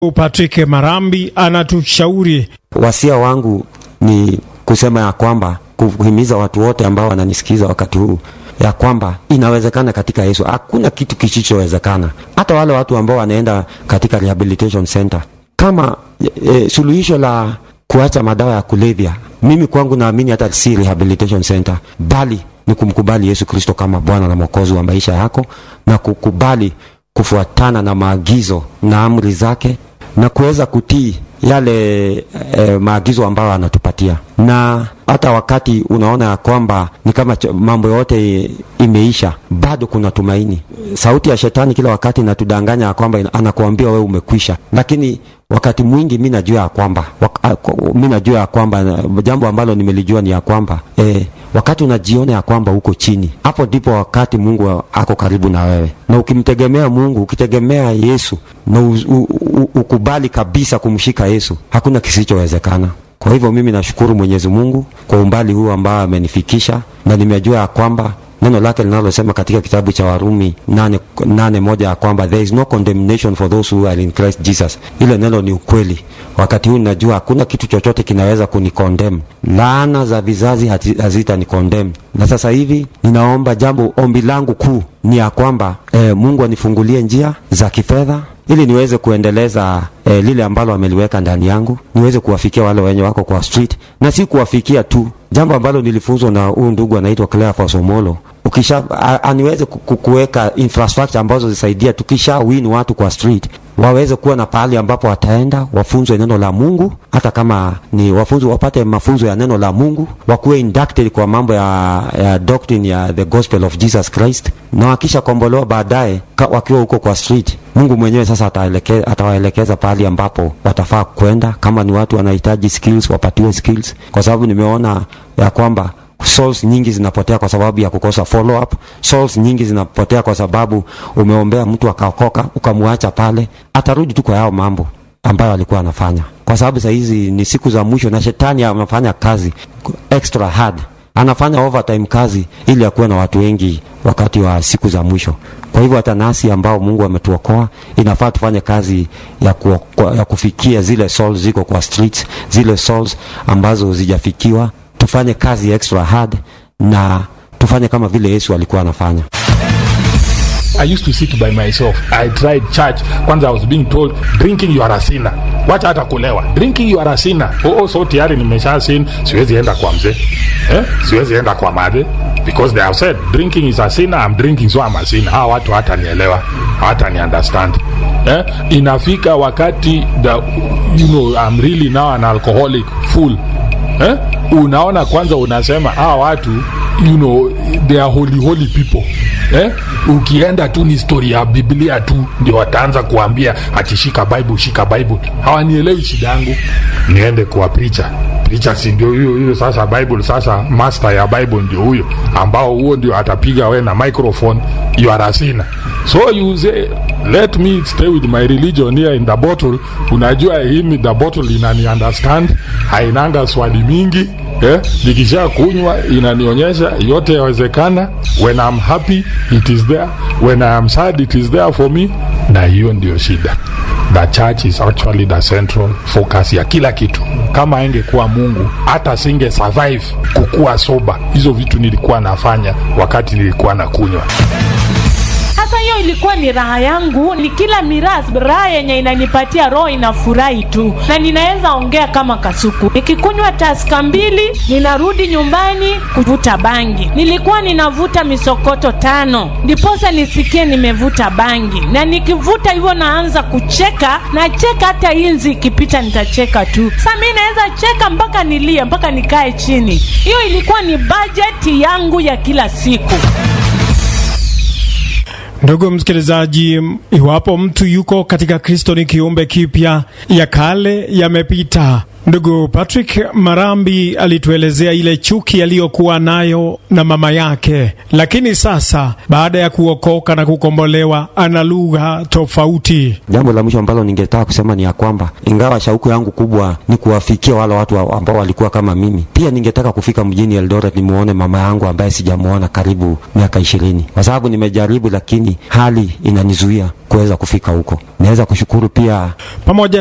Patrick Marambi anatushauri. Wasia wangu ni kusema ya kwamba kuhimiza watu wote ambao wananisikiza wakati huu ya kwamba inawezekana katika Yesu, hakuna kitu kisichowezekana. Hata wale watu ambao wanaenda katika rehabilitation center kama e, suluhisho la kuacha madawa ya kulevya, mimi kwangu naamini hata si rehabilitation center, bali ni kumkubali Yesu Kristo kama Bwana na Mwokozi wa maisha yako na kukubali kufuatana na maagizo na amri zake na kuweza kutii yale e, maagizo ambayo anatupatia. Na hata wakati unaona ya kwamba ni kama mambo yote imeisha, bado kuna tumaini. Sauti ya shetani kila wakati inatudanganya ya kwamba anakuambia wewe umekwisha, lakini wakati mwingi mi najua ya kwamba mi najua ya kwamba jambo ambalo nimelijua ni ya kwamba e, wakati unajiona ya kwamba uko chini, hapo ndipo wakati Mungu ako karibu na wewe, na ukimtegemea Mungu, ukitegemea Yesu na u, u, u, ukubali kabisa kumshika Yesu, hakuna kisichowezekana. Kwa hivyo mimi nashukuru Mwenyezi Mungu kwa umbali huu ambao amenifikisha, na nimejua ya kwamba neno lake linalosema katika kitabu cha Warumi nane, nane moja ya kwamba there is no condemnation for those who are in Christ Jesus. Ile neno ni ukweli. Wakati huu ninajua hakuna kitu chochote kinaweza kunikondem. Laana za vizazi hazita ni condemn. Na sasa hivi ninaomba jambo, ombi langu kuu ni ya kwamba eh, Mungu anifungulie njia za kifedha ili niweze kuendeleza eh, lile ambalo ameliweka ndani yangu, niweze kuwafikia wale wenye wako kwa street, na si kuwafikia tu, jambo ambalo nilifunzwa na huyu ndugu anaitwa Cleophas Omolo ukisha aniweze kuweka infrastructure ambazo zisaidia, tukisha win watu kwa street waweze kuwa na pahali ambapo wataenda wafunzwe neno la Mungu, hata kama ni wafunzwe, wapate mafunzo ya neno la Mungu, wakuwe inducted kwa mambo ya, ya doctrine ya the gospel of Jesus Christ, na wakisha kombolewa baadaye wakiwa huko kwa street, Mungu mwenyewe sasa ataelekeza, atawaelekeza pahali ambapo watafaa kwenda. Kama ni watu wanahitaji skills, wapatiwe skills, kwa sababu nimeona ya kwamba souls nyingi zinapotea kwa sababu ya kukosa follow up. Souls nyingi zinapotea kwa sababu umeombea mtu akaokoka ukamwacha pale, atarudi tu kwa yao mambo ambayo alikuwa anafanya, kwa sababu saa hizi ni siku za mwisho na shetani anafanya kazi extra hard, anafanya overtime kazi ili akuwe na watu wengi wakati wa siku za mwisho. Kwa hivyo hata nasi ambao Mungu ametuokoa inafaa tufanye kazi ya, ku, ya kufikia zile souls ziko kwa streets, zile souls ambazo zijafikiwa tufanye kazi extra hard na tufanye kama vile Yesu alikuwa anafanya. I used to sit by myself. I tried church. Kwanza I was being told drinking you are a sinner. Wacha hata kulewa. Drinking you are a sinner. Oh, oh so tayari nimesha sin, siwezi enda kwa mzee. Eh? Siwezi enda kwa madhe because they have said drinking is a sinner, I'm drinking so I'm a sinner. Hawa watu hata nielewa, hata ni understand. Eh? Inafika wakati the, you know, I'm really now an alcoholic full. Eh? Unaona kwanza unasema hawa watu you know, they are holy holy people eh? Ukienda tu ni story ya Biblia tu ndio wataanza kuambia ati shika Bible, shika Bible. Hawanielewi shida yangu, niende kwa preacher preacher, si ndio huyo huyo sasa Bible, sasa master ya Bible ndio huyo ambao huo ndio atapiga we na microphone, you are a sinner. So you say let me stay with my religion here in the bottle. Unajua himi the bottle inani understand, hainanga swali mingi eh, nikisha kunywa inanionyesha yote yawezekana. When I'm happy it is there, when I am sad it is there for me. Na hiyo ndio shida. The church is actually the central focus ya kila kitu. Kama angekuwa Mungu hata singe survive kukuwa soba. Hizo vitu nilikuwa nafanya wakati nilikuwa na kunywa sasa hiyo ilikuwa ni raha yangu, ni kila miras raha yenye inanipatia roho inafurahi tu, na ninaweza ongea kama kasuku. Nikikunywa taska mbili, ninarudi nyumbani kuvuta bangi. Nilikuwa ninavuta misokoto tano, ndiposa nisikie nimevuta bangi, na nikivuta hivyo naanza kucheka, nacheka hata inzi ikipita nitacheka tu. Sasa mi naweza cheka mpaka nilie, mpaka nikae chini. Hiyo ilikuwa ni bajeti yangu ya kila siku. Ndugu msikilizaji, iwapo mtu yuko katika Kristo ni kiumbe kipya, ya kale yamepita, Ndugu Patrick Marambi alituelezea ile chuki aliyokuwa nayo na mama yake, lakini sasa baada ya kuokoka na kukombolewa ana lugha tofauti. Jambo la mwisho ambalo ningetaka kusema ni ya kwamba ingawa shauku yangu kubwa ni kuwafikia wale watu ambao walikuwa kama mimi, pia ningetaka kufika mjini Eldoret nimuone mama yangu ambaye sijamuona karibu miaka ishirini, kwa sababu nimejaribu, lakini hali inanizuia kuweza kufika huko. Naweza kushukuru pia pamoja